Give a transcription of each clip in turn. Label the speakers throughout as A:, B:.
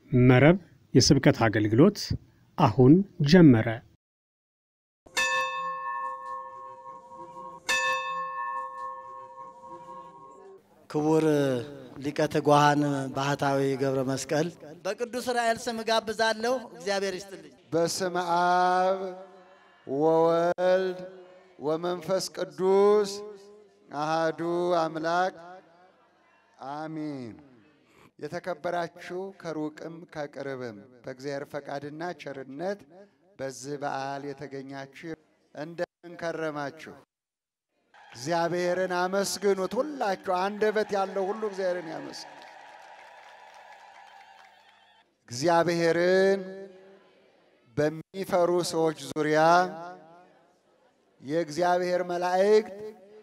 A: መረብ የስብከት አገልግሎት አሁን ጀመረ።
B: ክቡር ሊቀ ትጉሃን ባህታዊ ገብረ መስቀል በቅዱስ ራኤል ስም ጋብዛለሁ። እግዚአብሔር ይስጥልኝ።
C: በስመ አብ ወወልድ ወመንፈስ ቅዱስ አሃዱ አምላክ አሚን። የተከበራችሁ ከሩቅም ከቅርብም በእግዚአብሔር ፈቃድና ቸርነት በዚህ በዓል የተገኛችሁ እንደምን ከረማችሁ? እግዚአብሔርን አመስግኑት። ሁላችሁ አንደበት ያለው ሁሉ እግዚአብሔርን ያመስግን። እግዚአብሔርን በሚፈሩ ሰዎች ዙሪያ የእግዚአብሔር መላእክት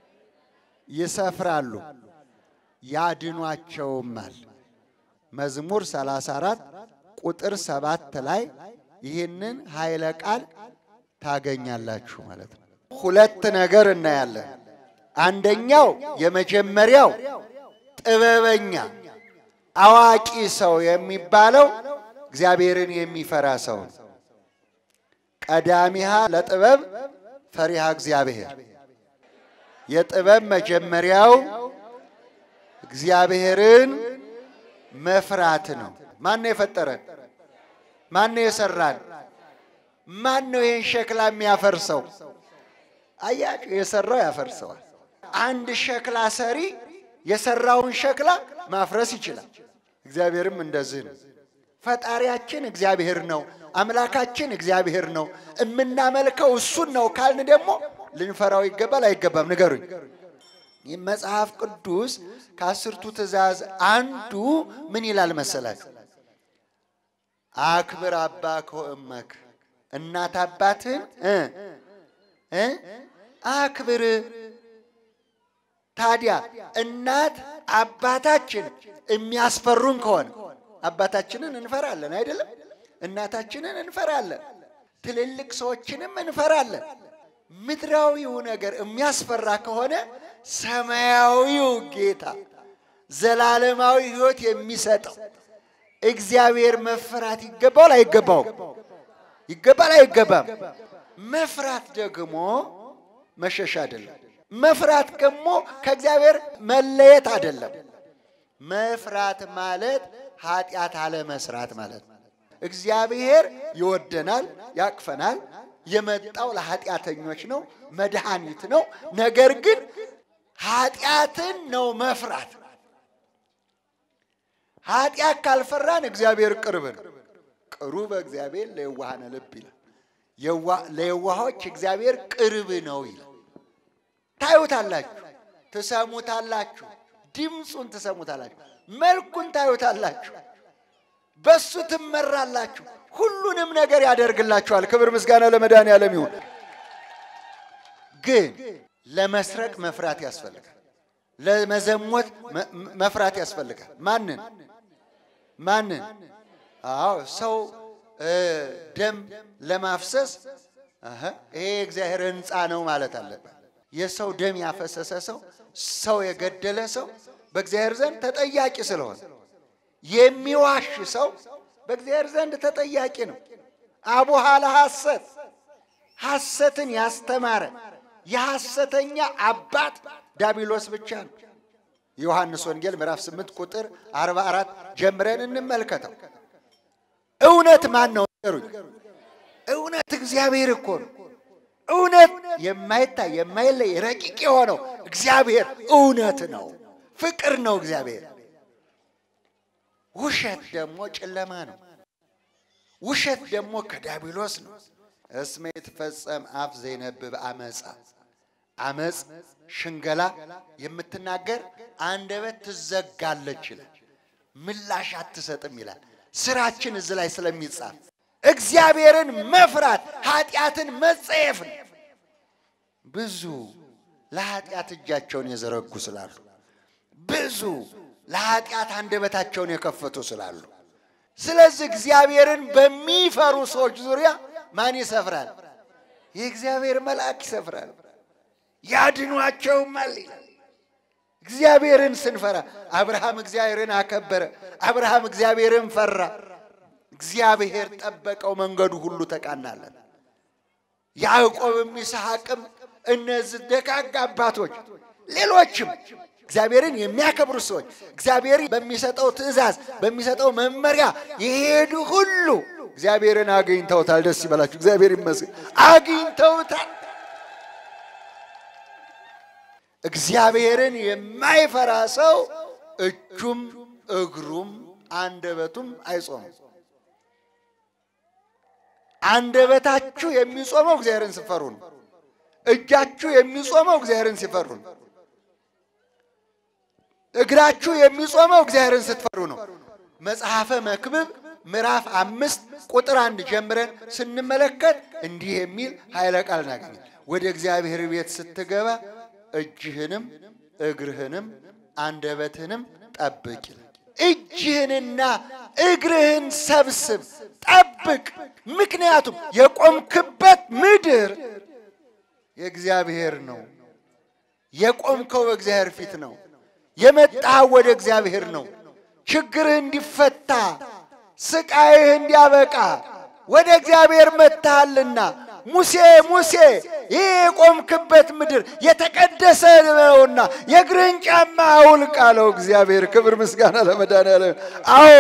C: ይሰፍራሉ ያድኗቸውማል። መዝሙር 34 ቁጥር ሰባት ላይ ይህንን ኃይለ ቃል ታገኛላችሁ ማለት ነው። ሁለት ነገር እናያለን። አንደኛው የመጀመሪያው ጥበበኛ አዋቂ ሰው የሚባለው እግዚአብሔርን የሚፈራ ሰው ነው። ቀዳሚሃ ለጥበብ ፈሪሃ እግዚአብሔር። የጥበብ መጀመሪያው እግዚአብሔርን መፍራት ነው። ማን ነው የፈጠረን? ማን ነው የሰራን? ማን ነው ይህን ሸክላ የሚያፈርሰው? አያችሁ፣ የሰራው ያፈርሰዋል። አንድ ሸክላ ሰሪ የሰራውን ሸክላ ማፍረስ ይችላል። እግዚአብሔርም እንደዚህ ነው። ፈጣሪያችን እግዚአብሔር ነው። አምላካችን እግዚአብሔር ነው። የምናመልከው እሱን ነው ካልን ደግሞ ልንፈራው ይገባል አይገባም? ንገሩኝ። ይህ መጽሐፍ ቅዱስ ከአስርቱ ትእዛዝ አንዱ ምን ይላል መሰላችሁ? አክብር አባከ ወእመከ፣ እናት አባትህን እ አክብር። ታዲያ እናት አባታችን የሚያስፈሩን ከሆነ አባታችንን እንፈራለን አይደለም? እናታችንን እንፈራለን። ትልልቅ ሰዎችንም እንፈራለን። ምድራዊው ነገር የሚያስፈራ ከሆነ ሰማያዊው ጌታ ዘላለማዊ ሕይወት የሚሰጠው እግዚአብሔር መፈራት ይገባዋል አይገባውም? ይገባል አይገባም? መፍራት ደግሞ መሸሽ አይደለም። መፍራት ደግሞ ከእግዚአብሔር መለየት አይደለም። መፍራት ማለት ኃጢአት አለመስራት ማለት ነው። እግዚአብሔር ይወደናል፣ ያቅፈናል። የመጣው ለኃጢአተኞች ነው፣ መድኃኒት ነው። ነገር ግን ኃጢአትን ነው መፍራት። ኃጢአት ካልፈራን እግዚአብሔር ቅርብ ነው። ቅሩበ እግዚአብሔር ለየዋሃነ ልብ ይላል። ለየዋሆች እግዚአብሔር ቅርብ ነው ይላል። ታዩታላችሁ፣ ትሰሙታላችሁ፣ ድምፁን ትሰሙታላችሁ፣ መልኩን ታዩታላችሁ፣ በሱ ትመራላችሁ። ሁሉንም ነገር ያደርግላችኋል። ክብር ምስጋና ለመድኃኔዓለም ይሁን። ግን ለመስረቅ መፍራት ያስፈልጋል። ለመዘሞት መፍራት ያስፈልጋል። ማንን ማንን? አዎ ሰው ደም ለማፍሰስ ይሄ የእግዚአብሔር ሕንፃ ነው ማለት አለበት። የሰው ደም ያፈሰሰ ሰው ሰው የገደለ ሰው በእግዚአብሔር ዘንድ ተጠያቂ ስለሆነ የሚዋሽ ሰው በእግዚአብሔር ዘንድ ተጠያቂ ነው። አቡሃ ለሐሰት ሐሰትን ያስተማረ የሐሰተኛ አባት ዳቢሎስ ብቻ ነው። ዮሐንስ ወንጌል ምዕራፍ 8 ቁጥር 44 ጀምረን እንመልከተው። እውነት ማን ነው? ንገሩኝ። እውነት እግዚአብሔር እኮ ነው። እውነት የማይታይ የማይለይ ረቂቅ የሆነው እግዚአብሔር እውነት ነው፣ ፍቅር ነው እግዚአብሔር። ውሸት ደግሞ ጨለማ ነው። ውሸት ደግሞ ከዳቢሎስ ነው። እስመ ይትፈጸም አፍ ዘይነብብ አመፃ አመፅ ሽንገላ የምትናገር አንደበት ትዘጋለች ይላል። ምላሽ አትሰጥም ይላል። ስራችን እዚህ ላይ ስለሚጻፍ እግዚአብሔርን መፍራት ኃጢአትን መጸየፍ ነው። ብዙ ለኃጢአት እጃቸውን የዘረጉ ስላሉ፣ ብዙ ለኃጢአት አንደበታቸውን የከፈቱ ስላሉ፣ ስለዚህ እግዚአብሔርን በሚፈሩ ሰዎች ዙሪያ ማን ይሰፍራል? የእግዚአብሔር መልአክ ይሰፍራል። ያድኗቸውማል ይላል። እግዚአብሔርን ስንፈራ አብርሃም እግዚአብሔርን አከበረ። አብርሃም እግዚአብሔርን ፈራ። እግዚአብሔር ጠበቀው፣ መንገዱ ሁሉ ተቃናለን። ያዕቆብም ይስሐቅም እነዚህ ደጋግ አባቶች ሌሎችም እግዚአብሔርን የሚያከብሩ ሰዎች እግዚአብሔር በሚሰጠው ትእዛዝ በሚሰጠው መመሪያ የሄዱ ሁሉ እግዚአብሔርን አግኝተውታል። ደስ ይበላችሁ። እግዚአብሔር ይመስገን፣ አግኝተውታል። እግዚአብሔርን የማይፈራ ሰው እጁም እግሩም አንደበቱም አይጾምም። አንደበታችሁ የሚጾመው እግዚአብሔርን ሲፈሩ ነው። እጃችሁ የሚጾመው እግዚአብሔርን ሲፈሩ ነው። እግራችሁ የሚጾመው እግዚአብሔርን ስትፈሩ ነው። መጽሐፈ መክብብ ምዕራፍ አምስት ቁጥር አንድ ጀምረን ስንመለከት እንዲህ የሚል ኃይለ ቃል እናገኛል። ወደ እግዚአብሔር ቤት ስትገባ እጅህንም እግርህንም አንደበትህንም ጠብቅ ይላል። እጅህንና እግርህን ሰብስብ፣ ጠብቅ። ምክንያቱም የቆምክበት ምድር የእግዚአብሔር ነው። የቆምከው በእግዚአብሔር ፊት ነው። የመጣህ ወደ እግዚአብሔር ነው። ችግርህ እንዲፈታ ስቃይህ እንዲያበቃ ወደ እግዚአብሔር መጥተሃልና ሙሴ ሙሴ ይህ የቆምክበት ምድር የተቀደሰ ነውና የእግርህን ጫማ አውልቅ አለው እግዚአብሔር። ክብር ምስጋና ለመድኃኒዓለም። አዎ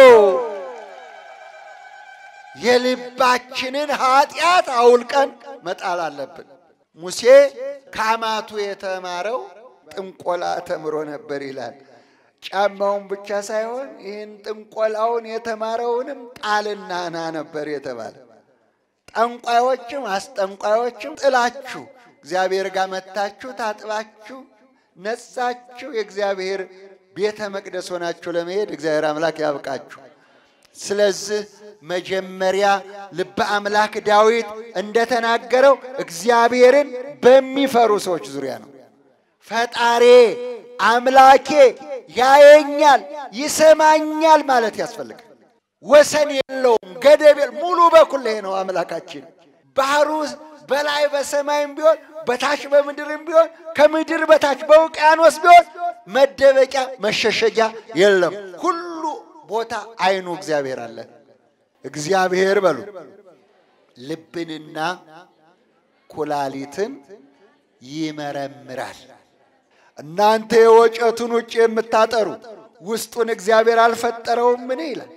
C: የልባችንን ኃጢአት አውልቀን መጣል አለብን። ሙሴ ከአማቱ የተማረው ጥንቆላ ተምሮ ነበር ይላል። ጫማውን ብቻ ሳይሆን ይህን ጥንቆላውን የተማረውንም ጣልና ና ነበር የተባለ። ጠንቋዮችም አስጠንቋዮችም ጥላችሁ እግዚአብሔር ጋር መታችሁ ታጥባችሁ ነጻችሁ የእግዚአብሔር ቤተ መቅደስ ሆናችሁ ለመሄድ እግዚአብሔር አምላክ ያብቃችሁ። ስለዚህ መጀመሪያ ልበ አምላክ ዳዊት እንደተናገረው እግዚአብሔርን በሚፈሩ ሰዎች ዙሪያ ነው። ፈጣሬ አምላኬ ያየኛል፣ ይሰማኛል ማለት ያስፈልጋል። ወሰን የለውም፣ ገደብ የለ ሙሉ በኩል ይሄ ነው አምላካችን። ባህሩ በላይ በሰማይም ቢሆን በታች በምድርም ቢሆን ከምድር በታች በውቅያኖስ ቢሆን መደበቂያ መሸሸጊያ የለም። ሁሉ ቦታ አይኑ እግዚአብሔር አለ። እግዚአብሔር በሉ ልብንና ኩላሊትን ይመረምራል። እናንተ የወጨቱን ውጭ የምታጠሩ ውስጡን እግዚአብሔር አልፈጠረውም? ምን ይላል?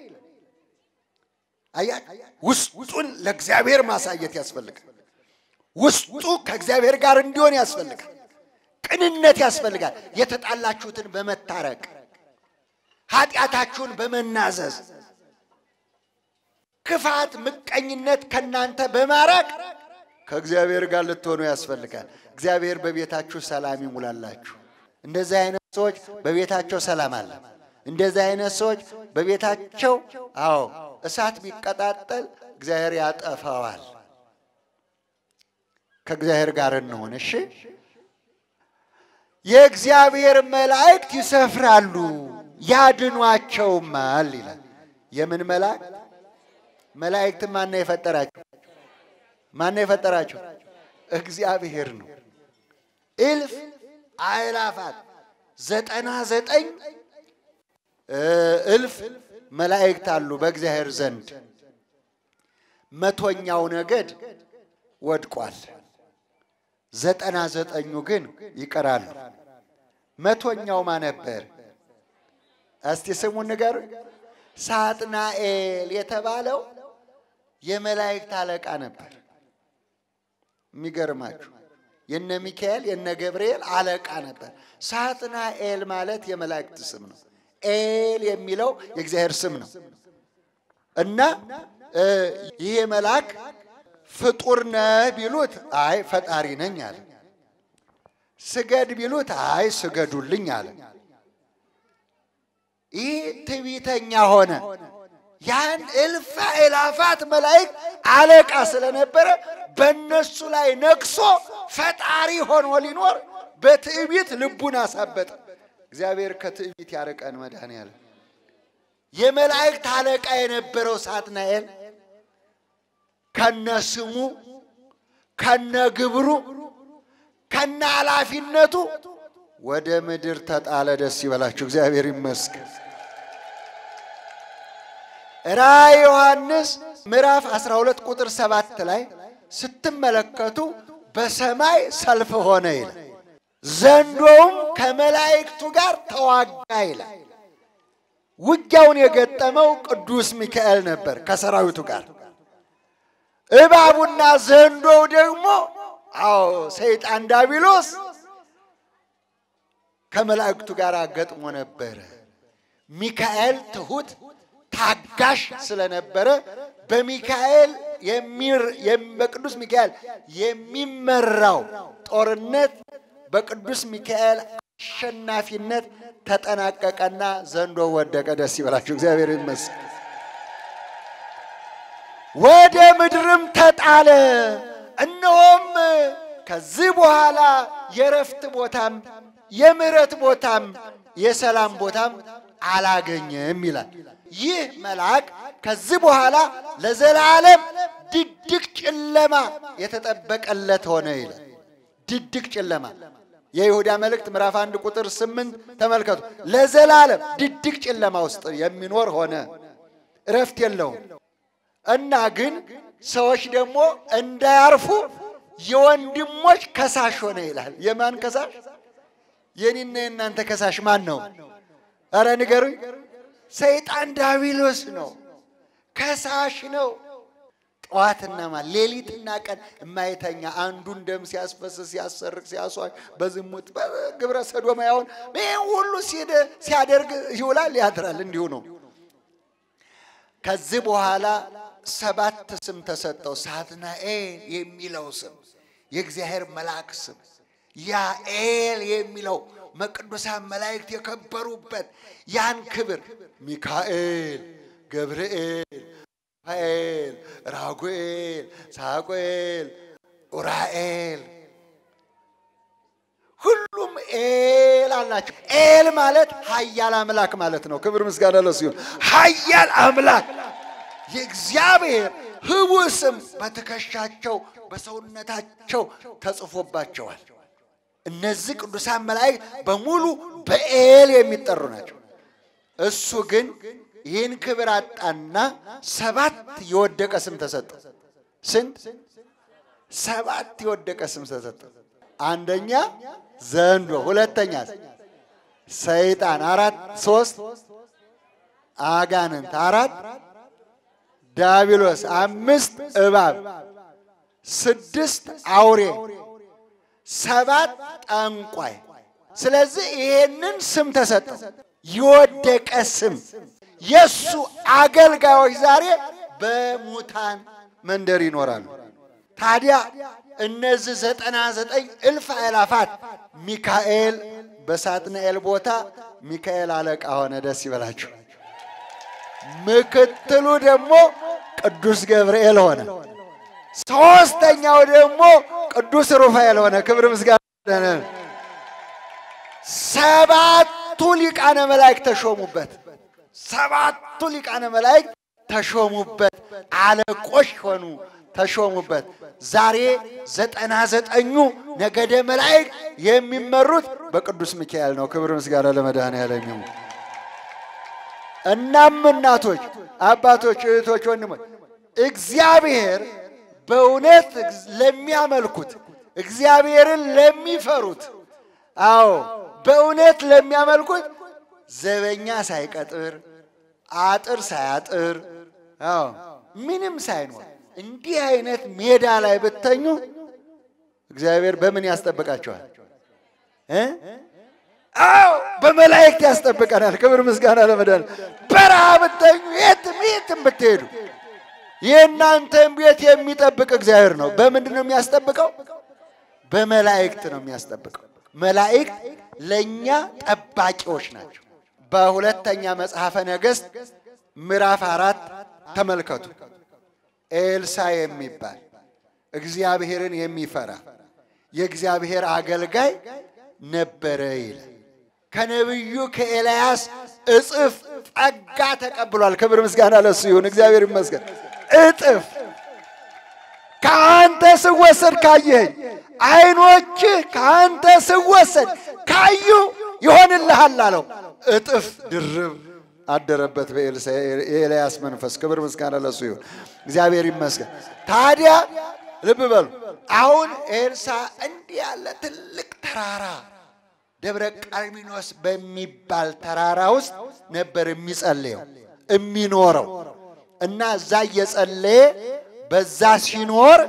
C: አያ ውስጡን ለእግዚአብሔር ማሳየት ያስፈልጋል። ውስጡ ከእግዚአብሔር ጋር እንዲሆን ያስፈልጋል። ቅንነት ያስፈልጋል። የተጣላችሁትን በመታረቅ ኃጢአታችሁን በመናዘዝ ክፋት፣ ምቀኝነት ከእናንተ በማራቅ ከእግዚአብሔር ጋር ልትሆኑ ያስፈልጋል። እግዚአብሔር በቤታችሁ ሰላም ይሙላላችሁ። እንደዚህ አይነት ሰዎች በቤታቸው ሰላም አለ። እንደዚህ አይነት ሰዎች በቤታቸው አዎ እሳት ቢቀጣጠል እግዚአብሔር ያጠፋዋል። ከእግዚአብሔር ጋር እንሆን እሺ። የእግዚአብሔር መላእክት ይሰፍራሉ ያድኗቸውማል ይላል። የምን መላእክት? መላእክት ማነው የፈጠራቸው? ማነው የፈጠራቸው? እግዚአብሔር ነው። እልፍ አእላፋት ዘጠና ዘጠኝ እልፍ መላእክት አሉ በእግዚአብሔር ዘንድ። መቶኛው ነገድ ወድቋል። ዘጠና ዘጠኙ ግን ይቀራሉ። መቶኛው ማ ነበር? እስቲ ስሙን ንገሩ። ሳጥናኤል የተባለው የመላእክት አለቃ ነበር። የሚገርማችሁ የነ ሚካኤል የነ ገብርኤል አለቃ ነበር። ሳጥናኤል ማለት የመላእክት ስም ነው። ኤል የሚለው የእግዚአብሔር ስም ነው እና ይሄ መልአክ ፍጡር ነህ ቢሉት አይ ፈጣሪ ነኝ አለ። ስገድ ቢሉት አይ ስገዱልኝ አለ። ይህ ትዕቢተኛ ሆነ። ያን እልፍ አእላፋት መላእክት አለቃ ስለነበረ በእነሱ ላይ ነግሶ ፈጣሪ ሆኖ ሊኖር በትዕቢት ልቡን አሳበጠ። እግዚአብሔር ከትዕቢት ያርቀን። መድኃኔዓለም የመላእክት አለቃ የነበረው ሳጥናኤል ከነ ስሙ ከነ ግብሩ ከነ ኃላፊነቱ ወደ ምድር ተጣለ። ደስ ይበላችሁ፣ እግዚአብሔር ይመስገን። ራእየ ዮሐንስ ምዕራፍ 12 ቁጥር 7 ላይ ስትመለከቱ በሰማይ ሰልፍ ሆነ ይላል። ዘንዶውም ከመላእክቱ ጋር ተዋጋ ይላል። ውጊያውን የገጠመው ቅዱስ ሚካኤል ነበር ከሰራዊቱ ጋር። እባቡና ዘንዶው ደግሞ አዎ ሰይጣን ዳቢሎስ ከመላእክቱ ጋር ገጥሞ ነበረ። ሚካኤል ትሁት ታጋሽ ስለነበረ በሚካኤል በቅዱስ ሚካኤል የሚመራው ጦርነት በቅዱስ ሚካኤል አሸናፊነት ተጠናቀቀና ዘንዶ ወደቀ። ደስ ይበላችሁ፣ እግዚአብሔር ይመስገን። ወደ ምድርም ተጣለ። እነሆም ከዚህ በኋላ የረፍት ቦታም የምሕረት ቦታም የሰላም ቦታም አላገኘም ይላል። ይህ መልአክ ከዚህ በኋላ ለዘላለም ድቅድቅ ጨለማ የተጠበቀለት ሆነ ይላል። ድቅድቅ ጨለማ የይሁዳ መልእክት ምዕራፍ አንድ ቁጥር ስምንት ተመልከቱ። ለዘላለም ድቅድቅ ጨለማ ውስጥ የሚኖር ሆነ፣ እረፍት የለውም እና ግን ሰዎች ደግሞ እንዳያርፉ የወንድሞች ከሳሽ ሆነ ይላል። የማን ከሳሽ? የኔና የእናንተ ከሳሽ ማን ነው? ኧረ ንገሩኝ። ሰይጣን ዳቢሎስ ነው፣ ከሳሽ ነው። ጠዋትና ማ ሌሊትና ቀን የማይተኛ አንዱን ደም ሲያስፈስስ ሲያሰርቅ ሲያሷሽ በዝሙት በግብረ ሰዶማያውን ይህ ሁሉ ሲያደርግ ይውላል ያድራል። እንዲሁ ነው። ከዚህ በኋላ ሰባት ስም ተሰጠው። ሳትናኤል የሚለው ስም የእግዚአብሔር መልአክ ስም፣ ያኤል የሚለው መቅዱሳን መላእክት የከበሩበት ያን ክብር ሚካኤል፣ ገብርኤል፣ ራፋኤል፣ ራጉኤል፣ ሳቁኤል፣ ኡራኤል ሁሉም ኤል አላቸው። ኤል ማለት ኃያል አምላክ ማለት ነው። ክብር ምስጋና ለሱ ይሁን። ኃያል አምላክ የእግዚአብሔር ህቡዕ ስም በትከሻቸው በሰውነታቸው ተጽፎባቸዋል። እነዚህ ቅዱሳን መላእክት በሙሉ በኤል የሚጠሩ ናቸው። እሱ ግን ይህን ክብር አጣና ሰባት የወደቀ ስም ተሰጠ። ስንት? ሰባት የወደቀ ስም ተሰጠ። አንደኛ ዘንዶ፣ ሁለተኛ ሰይጣን፣ አራት ሶስት አጋንንት፣ አራት ዳቢሎስ፣ አምስት እባብ፣ ስድስት አውሬ፣ ሰባት ጠንቋይ። ስለዚህ ይሄንን ስም ተሰጠው፣ የወደቀ ስም። የእሱ አገልጋዮች ዛሬ በሙታን መንደር ይኖራሉ። ታዲያ እነዚህ ዘጠና ዘጠኝ እልፍ አእላፋት ሚካኤል በሳጥናኤል ቦታ ሚካኤል አለቃ ሆነ። ደስ ይበላችሁ። ምክትሉ ደግሞ ቅዱስ ገብርኤል ሆነ። ሶስተኛው ደግሞ ቅዱስ ሩፋኤል ሆነ። ክብር ምስጋና። ሰባቱ ሊቃነ መላእክት ተሾሙበት። ሰባቱ ሊቃነ መላእክት ተሾሙበት። አለቆች ሆኑ፣ ተሾሙበት። ዛሬ ዘጠና ዘጠኙ ነገደ መላእክት የሚመሩት በቅዱስ ሚካኤል ነው። ክብር ምስጋና ለመድኃኔዓለም ይሁን። እናም እናቶች፣ አባቶች፣ እህቶች፣ ወንድሞች እግዚአብሔር በእውነት ለሚያመልኩት እግዚአብሔርን ለሚፈሩት አዎ በእውነት ለሚያመልኩት ዘበኛ ሳይቀጥር አጥር ሳያጥር አዎ ምንም ሳይኖር እንዲህ አይነት ሜዳ ላይ ብተኙ እግዚአብሔር በምን ያስጠብቃቸዋል? እ አዎ በመላእክት ያስጠብቀናል። ክብር ምስጋና ለመዳን በረሃ ብተኙ የትም የትም ብትሄዱ የእናንተን ቤት የሚጠብቅ እግዚአብሔር ነው። በምንድን ነው የሚያስጠብቀው? በመላእክት ነው የሚያስጠብቀው። መላእክት ለእኛ ጠባቂዎች ናቸው። በሁለተኛ መጽሐፈ ነገሥት ምዕራፍ አራት ተመልከቱ። ኤልሳ የሚባል እግዚአብሔርን የሚፈራ የእግዚአብሔር አገልጋይ ነበረ ይላል። ከነቢዩ ከኤልያስ እጥፍ ጸጋ ተቀብሏል። ክብር ምስጋና ለሱ ይሁን። እግዚአብሔር ይመስገን። እጥፍ ከአንተ ስወሰድ ካየኸኝ፣ ዓይኖችህ ከአንተ ስወሰድ ካዩ ይሆንልሃል አለው። እጥፍ ድርብ አደረበት በኤልሳ የኤልያስ መንፈስ። ክብር ምስጋና ለሱ ይሁን። እግዚአብሔር ይመስገን። ታዲያ ልብ በሉ አሁን ኤልሳ እንዲህ ያለ ትልቅ ተራራ ደብረ ቀርሜሎስ በሚባል ተራራ ውስጥ ነበር የሚጸልየው የሚኖረው እና እዛ እየጸለየ በዛ ሲኖር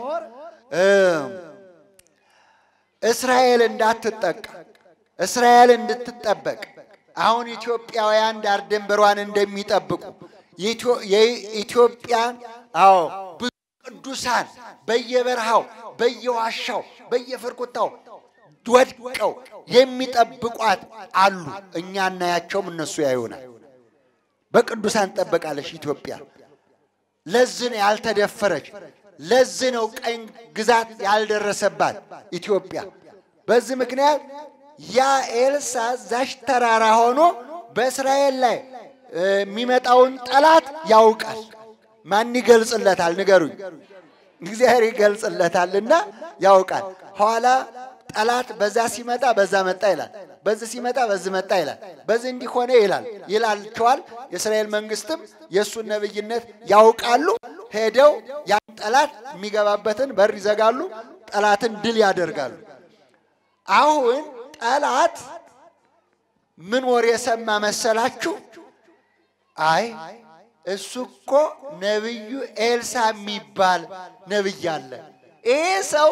C: እስራኤል እንዳትጠቃ እስራኤል እንድትጠበቅ አሁን ኢትዮጵያውያን ዳር ድንበሯን እንደሚጠብቁ የኢትዮጵያን አዎ ብዙ ቅዱሳን በየበረሃው በየዋሻው በየፍርኩታው ወድቀው የሚጠብቋት አሉ። እኛ እናያቸውም፣ እነሱ ያዩናል። በቅዱሳን ትጠበቃለች ኢትዮጵያ። ለዚህ ነው ያልተደፈረች። ለዚህ ነው ቀኝ ግዛት ያልደረሰባት ኢትዮጵያ። በዚህ ምክንያት ያ ኤልሳ ዛሽ ተራራ ሆኖ በእስራኤል ላይ የሚመጣውን ጠላት ያውቃል። ማን ይገልጽለታል? ንገሩኝ። እግዚአብሔር ይገልጽለታልና ያውቃል። ኋላ ጠላት በዛ ሲመጣ በዛ መጣ ይላል፣ በዚህ ሲመጣ በዚህ መጣ ይላል፣ በዚህ እንዲህ ሆነ ይላል ይላቸዋል። የእስራኤል መንግስትም የእሱን ነብይነት ያውቃሉ። ሄደው ያን ጠላት የሚገባበትን በር ይዘጋሉ። ጠላትን ድል ያደርጋሉ። አሁን ጠላት ምን ወሬ የሰማ መሰላችሁ? አይ እሱ እኮ ነቢዩ ኤልሳ የሚባል ነቢይ አለ። ይሄ ሰው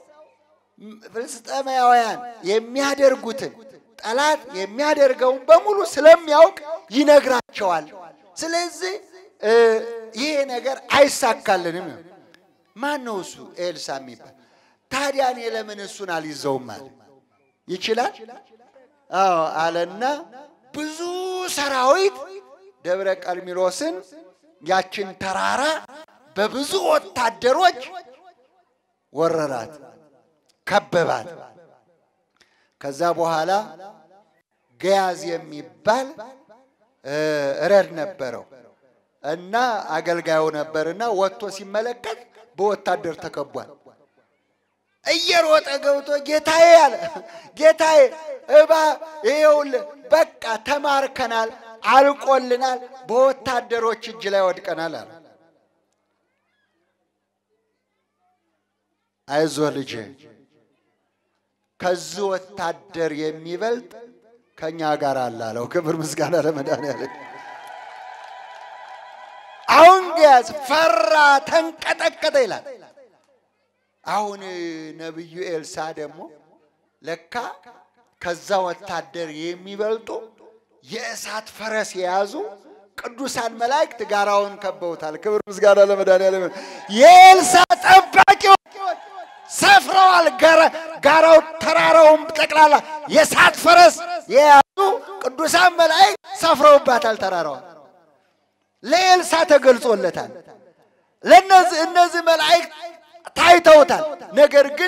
C: ፍልስጤማውያን የሚያደርጉትን ጠላት የሚያደርገውን በሙሉ ስለሚያውቅ ይነግራቸዋል። ስለዚህ ይሄ ነገር አይሳካልንም። ማን ነው እሱ ኤልሳ የሚባል? ታዲያ እኔ ለምን እሱን አልይዘውም አለ። ይችላል? አዎ አለና ብዙ ሰራዊት ደብረ ቀርሜሎስን ያችን ተራራ በብዙ ወታደሮች ወረራት፣ ከበባት። ከዛ በኋላ ገያዝ የሚባል ረድ ነበረው እና አገልጋዩ ነበርና ወጥቶ ሲመለከት በወታደር ተከቧል። እየሮጠ ገብቶ ጌታዬ አለ፣ ጌታዬ እባ ይኸውልህ በቃ ተማርከናል፣ አልቆልናል፣ በወታደሮች እጅ ላይ ወድቀናል አለ። አይዞ ልጄ ከዚህ ወታደር የሚበልጥ ከኛ ጋር አለ አለው። ክብር ምስጋና ለመድኃኒዓለም። አሁን ገያዝ ፈራ፣ ተንቀጠቀጠ ይላል። አሁን ነቢዩ ኤልሳ ደግሞ ለካ ከዛ ወታደር የሚበልጡ የእሳት ፈረስ የያዙ ቅዱሳን መላእክት ጋራውን ከበውታል። ክብር ምስጋና ለመድኃኒዓለም። የኤልሳ ጠባቂዎች ሰፍረዋል። ጋራው ተራራውን ጠቅላላ የእሳት ፈረስ የያዙ ቅዱሳን መላእክት ሰፍረውባታል። ተራራዋል ለኤልሳ ተገልጾለታል። ለእነዚህ እነዚህ መላእክት ታይተውታል። ነገር ግን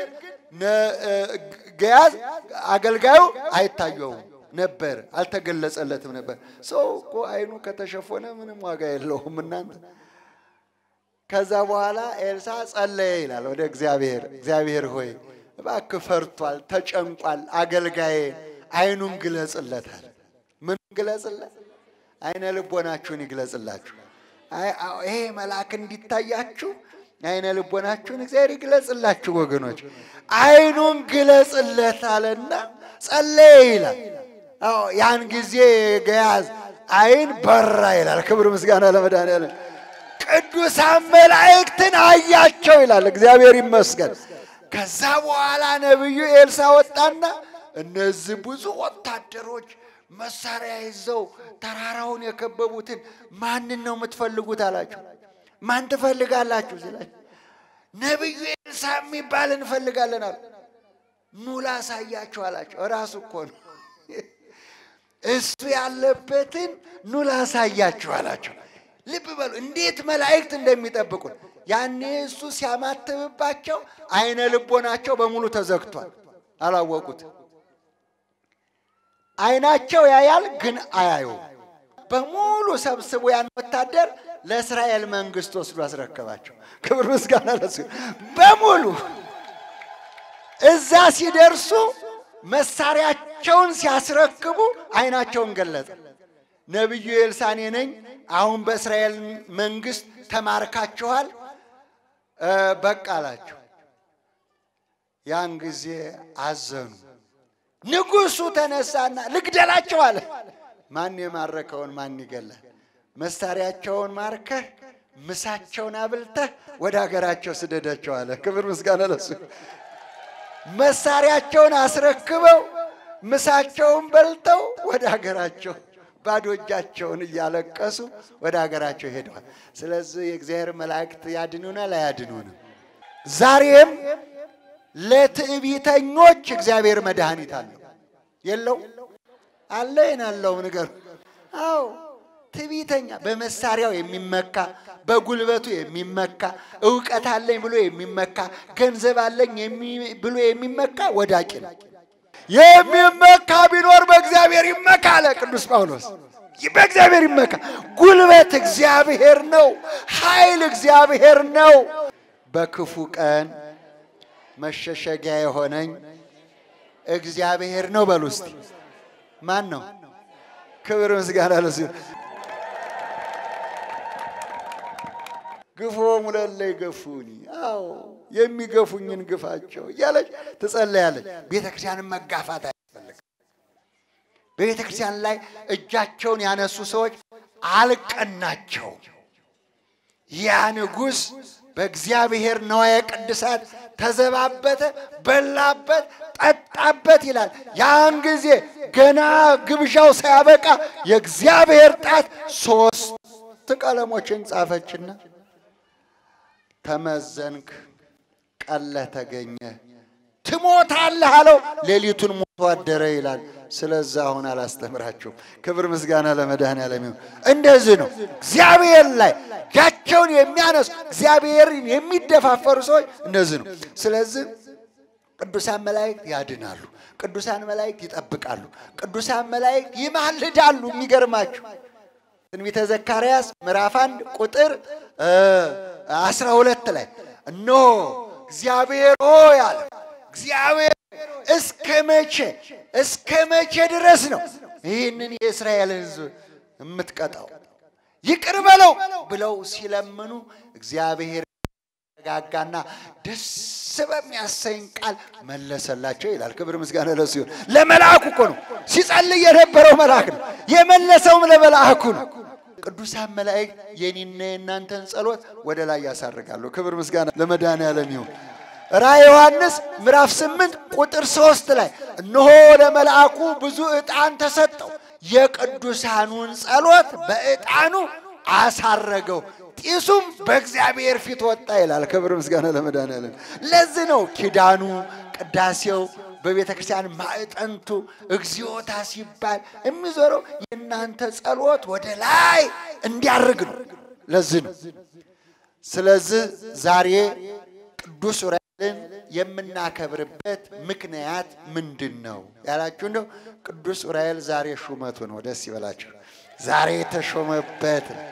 C: ገያዝ አገልጋዩ አይታየውም ነበር፣ አልተገለጸለትም ነበር። ሰው እኮ አይኑ ከተሸፈነ ምንም ዋጋ የለውም እናንተ። ከዛ በኋላ ኤልሳ ጸለየ ይላል ወደ እግዚአብሔር። እግዚአብሔር ሆይ እባክህ ፈርቷል፣ ተጨንቋል፣ አገልጋዬ አይኑን ግለጽለታል። ምን ግለጽለት? አይነ ልቦናችሁን ይግለጽላችሁ። ይሄ መልአክ እንዲታያችሁ አይነ ልቦናችሁን እግዚአብሔር ይግለጽላችሁ ወገኖች። አይኑን ግለጽለት አለና ጸለየ ይላል። አዎ ያን ጊዜ ገያዝ አይን በራ ይላል። ክብር ምስጋና ለመድኃኒዓለም። ቅዱሳን መላእክትን አያቸው ይላል። እግዚአብሔር ይመስገን። ከዛ በኋላ ነቢዩ ኤልሳ ወጣና እነዚህ ብዙ ወታደሮች መሳሪያ ይዘው ተራራውን የከበቡትን ማንን ነው የምትፈልጉት አላቸው። ማን ትፈልጋላችሁ ሲላቸው ነቢዩ ኤልሳ የሚባል እንፈልጋለን አሉ። ኑ ላሳያችሁ አላቸው። እራሱ እኮ ነው እሱ ያለበትን ኑ ላሳያችሁ አላቸው። ልብ በሉ እንዴት መላእክት እንደሚጠብቁት። ያኔ እሱ ሲያማትብባቸው አይነ ልቦናቸው በሙሉ ተዘግቷል፣ አላወቁት። አይናቸው ያያል ግን አያዩ። በሙሉ ሰብስቦ ያን ወታደር ለእስራኤል መንግስት ወስዶ አስረከባቸው። ክብር ምስጋና ለሱ። በሙሉ እዛ ሲደርሱ መሳሪያቸውን ሲያስረክቡ አይናቸውን ገለጠ። ነቢዩ ኤልሳኔ ነኝ። አሁን በእስራኤል መንግስት ተማርካችኋል፣ እ፣ በቃ አላቸው። ያን ጊዜ አዘኑ። ንጉሱ ተነሳና ልግደላቸው አለ። ማን የማረከውን ማን ይገላል? መሳሪያቸውን ማርከህ ምሳቸውን አብልተህ ወደ ሀገራቸው ስደዳቸው አለ። ክብር ምስጋና ለሱ። መሳሪያቸውን አስረክበው ምሳቸውን በልተው ወደ ሀገራቸው ባዶ እጃቸውን እያለቀሱ ወደ ሀገራቸው ሄደዋል። ስለዚህ የእግዚአብሔር መላእክት ያድኑናል አያድኑንም? ዛሬም ለትዕቢተኞች እግዚአብሔር መድኃኒት አለው የለው አለ ይናለው ነገር አዎ ትዕቢተኛ በመሳሪያው የሚመካ በጉልበቱ የሚመካ እውቀት አለኝ ብሎ የሚመካ ገንዘብ አለኝ የሚ- ብሎ የሚመካ ወዳቂ ነው። የሚመካ ቢኖር በእግዚአብሔር ይመካ አለ ቅዱስ ጳውሎስ። በእግዚአብሔር ይመካ። ጉልበት እግዚአብሔር ነው። ኃይል እግዚአብሔር ነው። በክፉ ቀን መሸሸጊያ የሆነኝ እግዚአብሔር ነው በሉ እስቲ። ማን ነው? ክብር ምስጋና ለሱ ይሁን። ግፎሙ ለእለ ይገፉኒ፣ አዎ የሚገፉኝን ግፋቸው እያለች ትጸለያለች። ቤተ ክርስቲያንን መጋፋት አያስፈልግም። በቤተ ክርስቲያን ላይ እጃቸውን ያነሱ ሰዎች አልቀናቸውም። ያ ንጉሥ በእግዚአብሔር ነዋየ ቅድሳት ተዘባበተ፣ በላበት፣ ጠጣበት ይላል። ያን ጊዜ ገና ግብዣው ሳያበቃ የእግዚአብሔር ጣት ሶስት ቀለሞችን ጻፈችና ተመዘንክ፣ ቀለህ ተገኘ፣ ትሞታለህ አለው። ሌሊቱን ሞቶ አደረ ይላል። ስለዛ አሁን አላስተምራችሁም። ክብር ምስጋና ለመድኃኔዓለም ይሁን። እንደዚህ ነው እግዚአብሔር ላይ እጃቸውን የሚያነሱ እግዚአብሔርን የሚደፋፈሩ ሰዎች እንደዚህ ነው። ስለዚህ ቅዱሳን መላእክት ያድናሉ። ቅዱሳን መላእክት ይጠብቃሉ። ቅዱሳን መላእክት ይማልዳሉ። የሚገርማችሁ ትንቢተ ዘካርያስ ምዕራፍ አንድ ቁጥር አስራ ሁለት ላይ እነሆ እግዚአብሔር ሆይ አለ እግዚአብሔር እስከ መቼ እስከ መቼ ድረስ ነው ይህንን የእስራኤልን ሕዝብ የምትቀጣው? ይቅር በለው ብለው ሲለምኑ እግዚአብሔር ጋጋና ደስ በሚያሰኝ ቃል መለሰላቸው ይላል። ክብር ምስጋና ለሱ ይሁን። ለመልአኩ እኮ ነው ሲጸልይ የነበረው መልአክ ነው። የመለሰውም ለመልአኩ ነው። ቅዱሳን መላእክት የኔና የእናንተን ጸሎት ወደ ላይ ያሳርጋሉ። ክብር ምስጋና ለመድኃኔዓለም ይሁን። ራእየ ዮሐንስ ምዕራፍ ስምንት ቁጥር ሶስት ላይ እነሆ ለመልአኩ ብዙ ዕጣን ተሰጠው፣ የቅዱሳኑን ጸሎት በዕጣኑ አሳረገው፣ ጢሱም በእግዚአብሔር ፊት ወጣ ይላል። ክብር ምስጋና ለመድኃኔዓለም። ለዚህ ነው ኪዳኑ ቅዳሴው በቤተ ክርስቲያን ማዕጠንቱ እግዚኦታ ሲባል የሚዞረው የእናንተ ጸሎት ወደ ላይ እንዲያርግ ነው። ለዚህ ነው። ስለዚህ ዛሬ ቅዱስ ዑራኤልን የምናከብርበት ምክንያት ምንድን ነው ያላችሁ እንደው ቅዱስ ዑራኤል ዛሬ ሹመቱ ነው። ደስ ይበላችሁ። ዛሬ የተሾመበት ነው።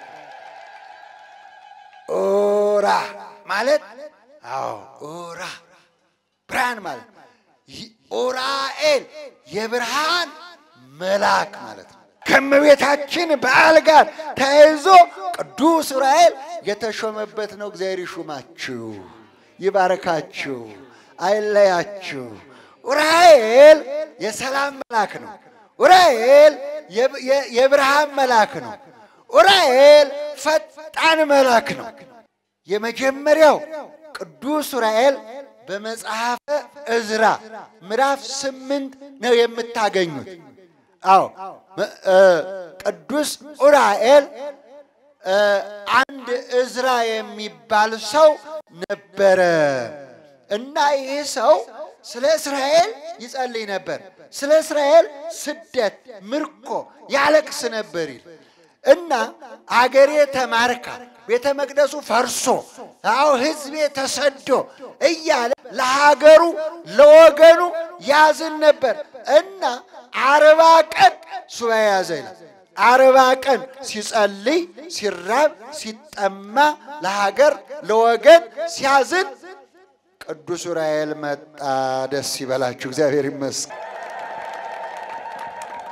C: ኦራ ማለት አዎ ኦራ ብርሃን ማለት ይህ ኦራኤል የብርሃን መልአክ ማለት ነው። ከእመቤታችን በዓል ጋር ተያይዞ ቅዱስ ዑራኤል የተሾመበት ነው። እግዚአብሔር ይሹማችሁ፣ ይባረካችሁ፣ አይለያችሁ። ዑራኤል የሰላም መልአክ ነው። ዑራኤል የብርሃን መልአክ ነው። ዑራኤል ፈጣን መልአክ ነው። የመጀመሪያው ቅዱስ ዑራኤል በመጽሐፈ ዕዝራ ምዕራፍ ስምንት ነው የምታገኙት። አዎ ቅዱስ ዑራኤል አንድ ዕዝራ የሚባል ሰው ነበረ እና ይህ ሰው ስለ እስራኤል ይጸልይ ነበር። ስለ እስራኤል ስደት፣ ምርኮ ያለቅስ ነበር ይል እና አገሬ ተማርካ ቤተ መቅደሱ ፈርሶ አዎ ሕዝቤ ተሰዶ እያለ ለሀገሩ ለወገኑ ያዝን ነበር እና አርባ ቀን ሱባኤ ያዘ ይላል። አርባ ቀን ሲጸልይ ሲራብ ሲጠማ ለሀገር ለወገን ሲያዝን ቅዱስ ዑራኤል መጣ። ደስ ይበላችሁ፣ እግዚአብሔር ይመስገን።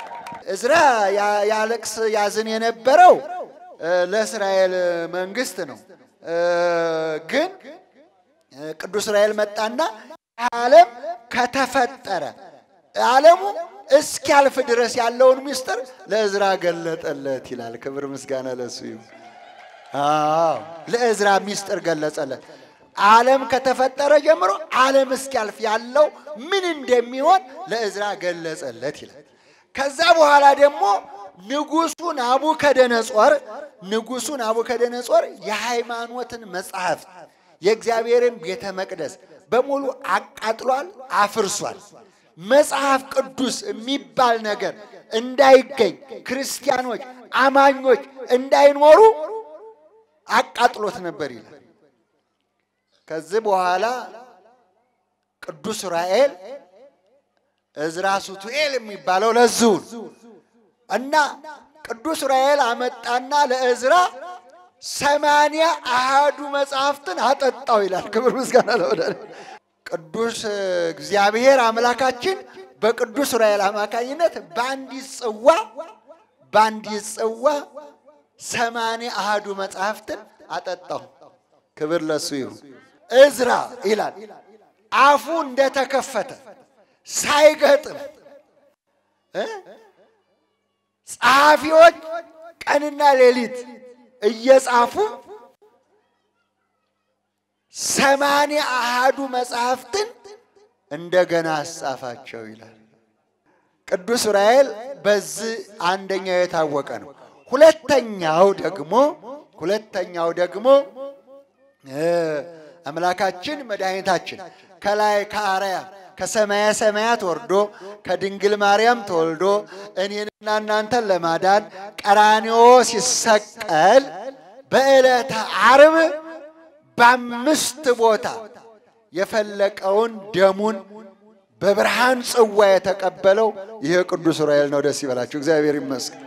C: እዝራ ያ- ያለቅስ ያዝን የነበረው እ፣ ለእስራኤል መንግስት ነው። እ፣ ግን እ፣ ቅዱስ እስራኤል መጣና ዓለም ከተፈጠረ ዓለሙ እስኪያልፍ ድረስ ያለውን ምስጢር ለእዝራ ገለጠለት ይላል። ክብር ምስጋና ለሱ ይሁን። አዎ ለእዝራ ምስጢር ገለጸለት። ዓለም ከተፈጠረ ጀምሮ ዓለም እስኪያልፍ ያለው ምን እንደሚሆን ለእዝራ ገለጸለት ይላል። ከዛ በኋላ ደግሞ ንጉሱ ናቡከደነጾር ንጉሱ ናቡከደነጾር የሃይማኖትን መጽሐፍት የእግዚአብሔርን ቤተ መቅደስ በሙሉ አቃጥሏል፣ አፍርሷል። መጽሐፍ ቅዱስ የሚባል ነገር እንዳይገኝ ክርስቲያኖች፣ አማኞች እንዳይኖሩ አቃጥሎት ነበር ይላል። ከዚህ በኋላ ቅዱስ ዑራኤል እዝራ ሱቱኤል የሚባለው ለዝውን እና ቅዱስ ዑራኤል አመጣና ለእዝራ ሰማንያ አሃዱ መጽሐፍትን አጠጣው ይላል። ክብር ምስጋና ለወዳለ ቅዱስ እግዚአብሔር አምላካችን በቅዱስ ዑራኤል አማካኝነት በአንዲት ጽዋ በአንዲት ጽዋ ሰማንያ አሃዱ መጽሐፍትን አጠጣው። ክብር ለሱ ይሁን። እዝራ ይላል አፉ እንደተከፈተ ሳይገጥም እ ጸሐፊዎች ቀንና ሌሊት እየጻፉ ሰማንያ አሃዱ መጽሐፍትን እንደገና አስጻፋቸው ይላል። ቅዱስ ዑራኤል በዚህ አንደኛው የታወቀ ነው። ሁለተኛው ደግሞ ሁለተኛው ደግሞ እ አምላካችን መድኃኒታችን ከላይ ከአርያም ከሰማየ ሰማያት ወርዶ ከድንግል ማርያም ተወልዶ እኔንና እናንተን ለማዳን ቀራንዮ ሲሰቀል በዕለተ ዓርብ በአምስት ቦታ የፈለቀውን ደሙን በብርሃን ጽዋ የተቀበለው ይሄ ቅዱስ ዑራኤል ነው። ደስ ይበላችሁ፣ እግዚአብሔር ይመስገን።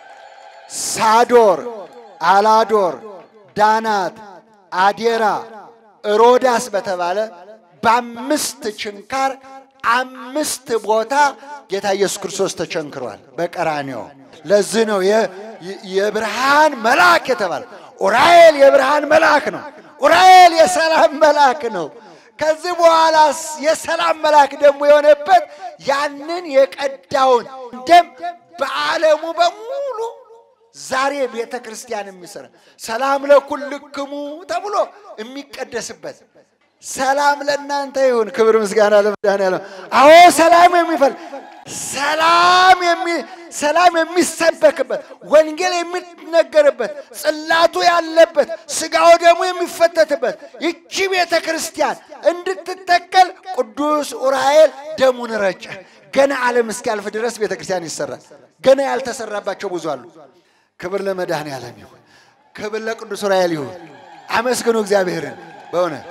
C: ሳዶር፣ አላዶር፣ ዳናት፣ አዴራ፣ ሮዳስ በተባለ በአምስት ችንካር አምስት ቦታ ጌታ ኢየሱስ ክርስቶስ ተቸንክሯል በቀራንዮ። ለዚህ ነው የ- የ- የብርሃን መልአክ የተባለ። ዑራኤል የብርሃን መልአክ ነው። ዑራኤል የሰላም መልአክ ነው። ከዚህ በኋላ የሰላም መልአክ ደግሞ የሆነበት ያንን የቀዳውን ደም በዓለሙ በሙሉ ዛሬ ቤተ ክርስቲያን የሚሰራ ሰላም ለኩልክሙ ተብሎ የሚቀደስበት ሰላም ለእናንተ ይሁን። ክብር ምስጋና ለመድኃኔዓለም። አዎ ሰላም የሚፈል ሰላም የሚ ሰላም የሚሰበክበት ወንጌል የሚነገርበት ጽላቱ ያለበት ስጋው ደግሞ የሚፈተትበት ይቺ ቤተ ክርስቲያን እንድትተከል ቅዱስ ዑራኤል ደሙን ረጨ። ገና ዓለም እስኪያልፍ ድረስ ቤተ ክርስቲያን ይሰራል። ገና ያልተሰራባቸው ብዙ አሉ። ክብር ለመድኃኔዓለም ይሁን። ክብር ለቅዱስ ዑራኤል ይሁን። አመስግኑ እግዚአብሔርን በእውነት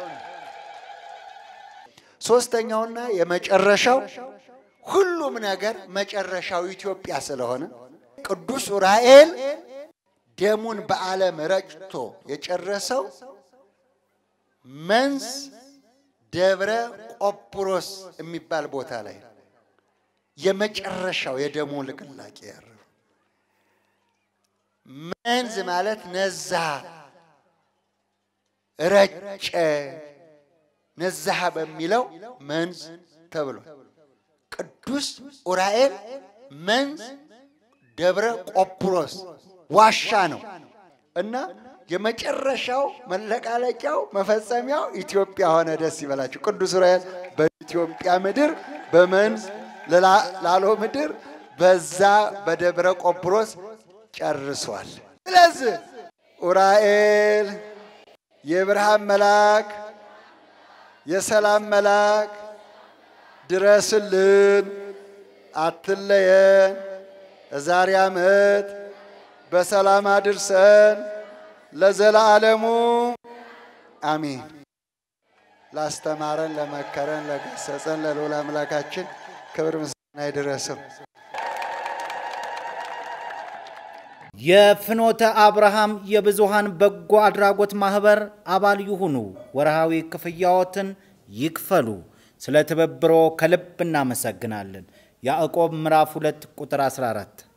C: ሶስተኛውና የመጨረሻው ሁሉም ነገር መጨረሻው ኢትዮጵያ ስለሆነ ቅዱስ ዑራኤል ደሙን በዓለም ረጭቶ የጨረሰው መንዝ ደብረ ቆጵሮስ የሚባል ቦታ ላይ ነው። የመጨረሻው የደሙ ልቅላቄ ያረፈው መንዝ ማለት ነዛ፣ ረጨ፣ ነዛሃ በሚለው መንዝ ተብሏል። ቅዱስ ዑራኤል መንዝ ደብረ ቆጵሮስ ዋሻ ነው እና የመጨረሻው መለቃለቂያው መፈጸሚያው ኢትዮጵያ ሆነ። ደስ ይበላችሁ። ቅዱስ ዑራኤል በኢትዮጵያ ምድር በመንዝ ላሎ ምድር በዛ በደብረ ቆጵሮስ ጨርሷል። ስለዚህ ዑራኤል የብርሃን መልአክ የሰላም መልአክ ድረስልን፣ አትለየን፣ የዛሬ ዓመት በሰላም አድርሰን ለዘላለሙ አሜን። ላስተማረን፣ ለመከረን፣ ለገሰጸን ለልዑል አምላካችን ክብር ምስጋና ይድረሰው።
D: የፍኖተ አብርሃም የብዙሃን በጎ አድራጎት ማህበር አባል ይሁኑ። ወርሃዊ ክፍያዎትን ይክፈሉ። ስለ ትብብሮ ከልብ እናመሰግናለን። ያዕቆብ ምዕራፍ 2 ቁጥር 14